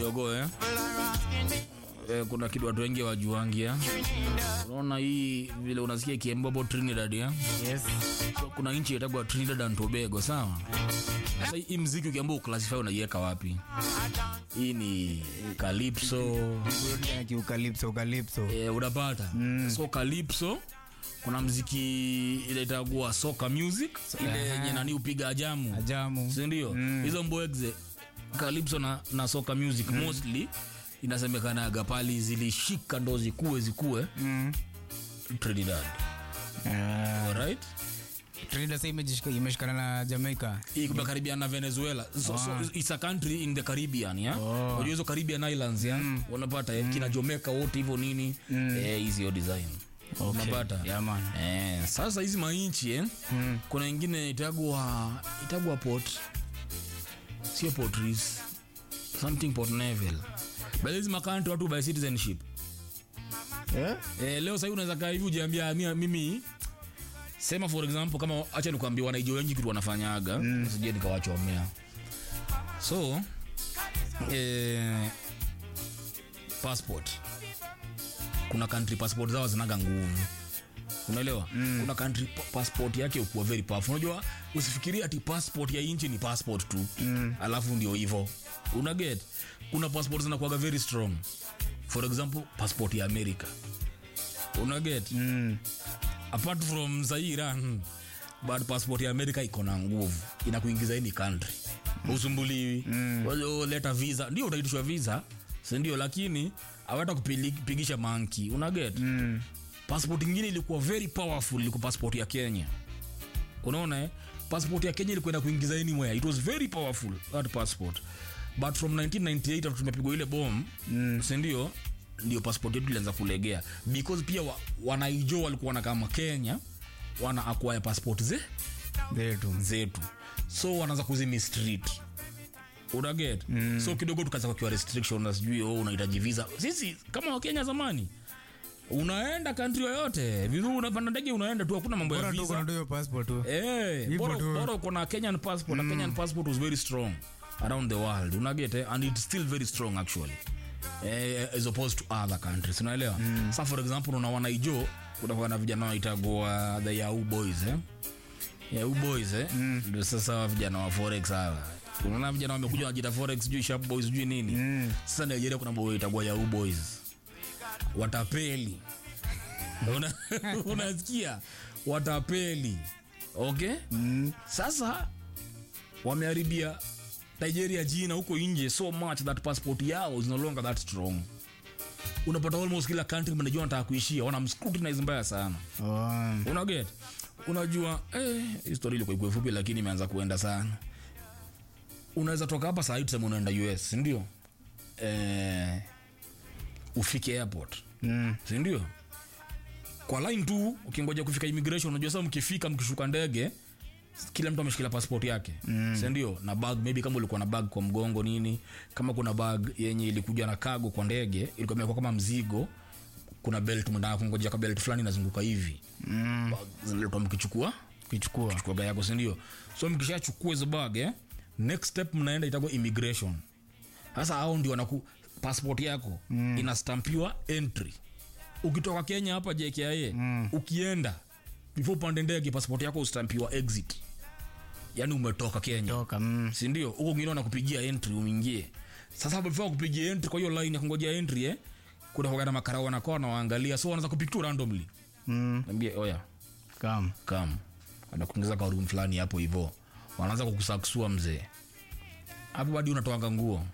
kidogo eh? Eh, kuna kitu watu wengi wajuangia unaona hii vile unasikia kiembobo trinidad ya? Yes. so, kuna nchi itagwa trinidad and tobago sawa sasa hii mziki ukiambia uclassify unaiweka wapi hii ni calypso Kiukalipso, ukalipso. eh, unapata so calypso kuna mziki ile itagua soca music ile yenye nani upiga ajamu Ajamu. sindio hizo mbwegze calypso na, na soca music mostly inasemekanaga pali zilishika ndo zikuwe zikuwe Mm. trinidad Ah, alright Trinidad sasa imejishika- imeshikana na Jamaica. hii kumekaribiana na venezuela so, so, it's a country in the caribbean ya Oh. unajua hizo caribbean islands ya unapata eh, kina jamaica wote hivyo nini eh, hizi yo design unapata Yeah, man. eh, sasa hizi mainchi eh, kuna ingine itagwa itagwa port sio portris something port nevel but hizi makanti watu by citizenship Eh? eh, leo sahii unaweza kaa hivi ujiambia "Mia- mimi sema for example kama acha nikuambia wanaijo wengi kitu wanafanyaga mm. sije nikawachomea so eh, passport kuna country passport zao zinaga nguvu unaelewa mm. kuna country pa- passport yake ukuwa very powerful unajua usifikirie ati passport ya inchi ni passport tu mm. alafu ndio hivo una get kuna passport zinakuwaga very strong for example passport ya america una get Mm. apart from sahii iran but passport ya america iko na nguvu inakuingiza any country usumbuliwi mm. leta visa ndio utaitishwa visa sindio lakini awata kupigisha manki unaget Mm. passport ingine ilikuwa very powerful ilikuwa passport ya kenya unaona eh? passport ya kenya ilikuwa ina kuingiza anywhere it was very powerful that passport but from 1998 after tumepigwa ile bom mm. sindio ndio passport yetu ilianza kulegea because pia wa, wanaijo walikuwa na kama kenya wana acquire passport ze Zetu. zetu so wanaanza kuzimistreet unaget mm. so kidogo tukaanza kukiwa restriction na sijui oh, unahitaji visa sisi kama wakenya zamani unaenda kantri yoyote vizuri unapanda ndege unaenda tu hakuna mambo ya Bora tu visa kuna hiyo passport tu. Eh, Hivyo bora tu. bora uko na kenyan passport mm. kenyan passport was very strong around the world unaget eh? and it's still very strong actually eh, as opposed to other countries unaelewa mm. sa for example una wanaijo kutakuwa na vijana waitagua the yahoo boys eh? yahoo boys eh? mm. ndio sasa wa vijana wa forex hawa unaona vijana wamekuja wanajita forex sijui sharp boys sijui nini mm. sasa nigeria kuna boy itagua yahoo boys watapeli Una- unasikia watapeli okay mm. sasa wameharibia nigeria jina huko nje so much that passport yao is no longer that strong unapata almost kila country mnajua nataka kuishia wana scrutinize mbaya sana Oh. unaget unajua eh, histori ilikuwa ikuwe fupi lakini imeanza kuenda sana unaweza toka hapa saa hii tuseme unaenda us sindio eh, ufike airport Mm. sindio kwa line tu ukingoja kufika immigration unajua sasa mkifika mkishuka ndege kila mtu ameshikilia passport yake mm. sindio na bag maybe kama ulikuwa na bag kwa mgongo nini kama kuna bag yenye ilikuja na kago kwa ndege ilikuwa imekuwa kama mzigo kuna belt mnataka kungoja ka belt fulani inazunguka hivi Mm. Bag zinaletwa mkichukua Kuichukua. chukua gari yako sindio so mkishachukua hizo bag eh, next step mnaenda itakuwa immigration sasa hao ndio wanaku passport yako mm. inastampiwa entry ukitoka kenya hapa jkia mm. ukienda before upande ndege passport yako ustampiwa exit yaani umetoka kenya Toka. Mm. sindio huko ngine wanakupigia entry uingie sasa before kupigia entry kwa hiyo line ya kungojea entry eh, kuna kuwaga na makarao wanakaa wanawaangalia so wanaanza kupick tu randomly Mm. nambia oya Come. kam anakuingiza kwa room fulani hapo hivo wanaanza kukusaksua mzee hapo hadi unatoaga nguo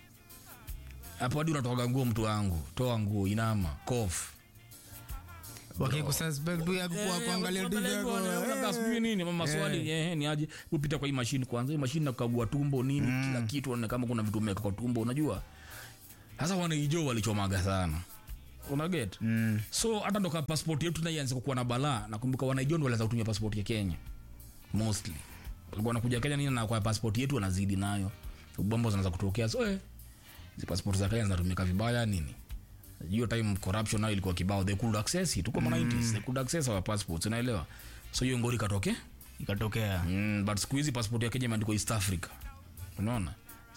hapo hadi unatoaga nguo mtu wangu toa nguo inama kof Wakikususpect tu ya kwa kuangalia tu yako. Unakaa sijui nini ama maswali eh, ni aje upita kwa hii mashini kwanza hii mashini nakagua tumbo nini kila kitu na kama kuna vitu umeweka kwa tumbo unajua sasa wanaijo walichomaga sana unaget Mm. so hata ndo ka passport yetu naianza kukuwa na balaa nakumbuka wanaijo ndo walianza kutumia passport ya kenya mostly walikuwa wanakuja kenya nini na kwa passport yetu wanazidi nayo bombo zinaanza kutokea so eh, hizi passport za kenya zinatumika vibaya nini hiyo time corruption nayo ilikuwa kibao they could access it tuko mm. 90s they could access our passports unaelewa so hiyo ngori katoke Ikatokea. mm, but siku hizi passport ya kenya imeandikwa east africa unaona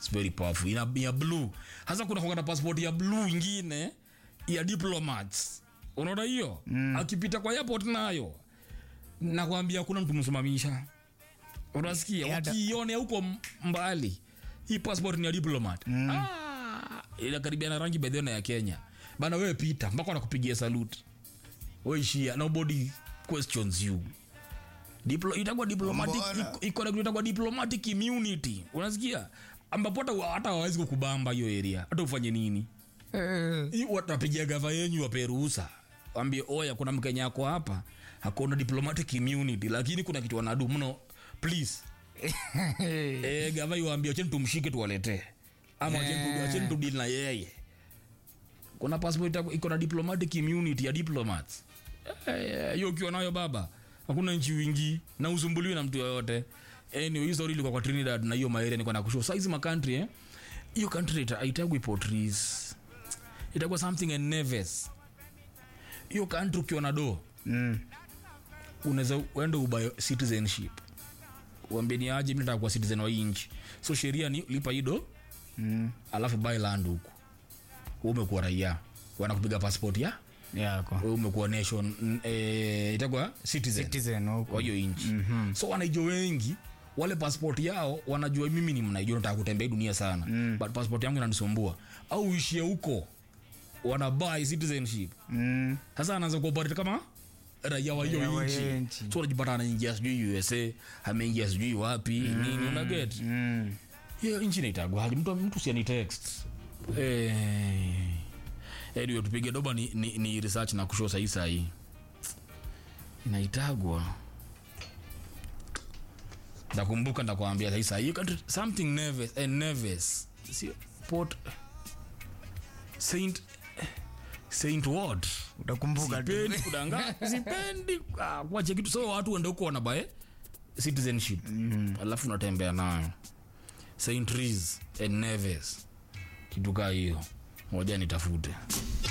It's very powerful ina ya blue hasa kuna kwa na passport ya blue ingine ya diplomats unaona hiyo mm. akipita kwa airport nayo nakwambia kuna mtu msimamisha unasikia Yeah, da- wakiionea huko m- mbali hii passport ni ya diplomat mm. ah, inakaribia na rangi bedhena ya kenya bana wewe pita mpaka wanakupigia salute weishia nobody questions you Diplo, itakuwa diplomatic Mbona? iko- iko na kitu itakuwa diplomatic immunity unasikia ambapo hata hata hawawezi kukubamba hiyo area hata ufanye nini Hii watapigia gava yenyu wape ruhusa wambie oya kuna mkenya ako hapa hakuna diplomatic immunity lakini kuna kitu wanadu mno please e, gava iwaambie acheni tumshike tuwaletee ama acheni tu- acheni tudili na yeye kuna passport itaku- iko na diplomatic immunity ya diplomats Eh, hiyo ukiwa nayo baba hakuna nchi wingi na usumbuliwi na mtu yoyote anyway, hiyo story ilikuwa kwa trinidad na hiyo maere niko na kushow saizi makantri eh hiyo country ita- haitagwi potris itakuwa something and neves hiyo country ukiwa na do Mm. unaweza uende ubayo citizenship uambeni aje mi nataka kuwa citizen wa hii nchi so sheria ni lipa ido Mm. alafu buy land huku Wewe umekuwa raia wanakupiga passport ya yako wewe umekuwa nation mm, eh, itakuwa citizen citizen huko wa hiyo nchi mm-hmm. so wanaijo wengi wale passport yao wanajua mimi ni mnaijo nataka kutembea hii dunia sana mm. but passport yangu inanisumbua au uishie huko wanabai citizenship Mm. sasa anaanza kuoperate kama raia wa Raia hiyo wa nchi hiyo nchi. so unajipata anaingia sijui usa ameingia sijui wapi mm. nini unaget Mm. hiyo nchi naitagwa hali mtu, mtu siani text eh, anyway tupige doba ni, ni, ni research na kushow sahii sahii inaitagwa ndakumbuka ndakwambia sahii sahii You can- something nervous eh, nervous sio port saint saint what utakumbuka tu sipendi kudanga sipendi ah, kuacha kitu so watu wende huko wanabae citizenship mm. alafu unatembea nayo st Rees and neves kitu kaa hiyo moja nitafute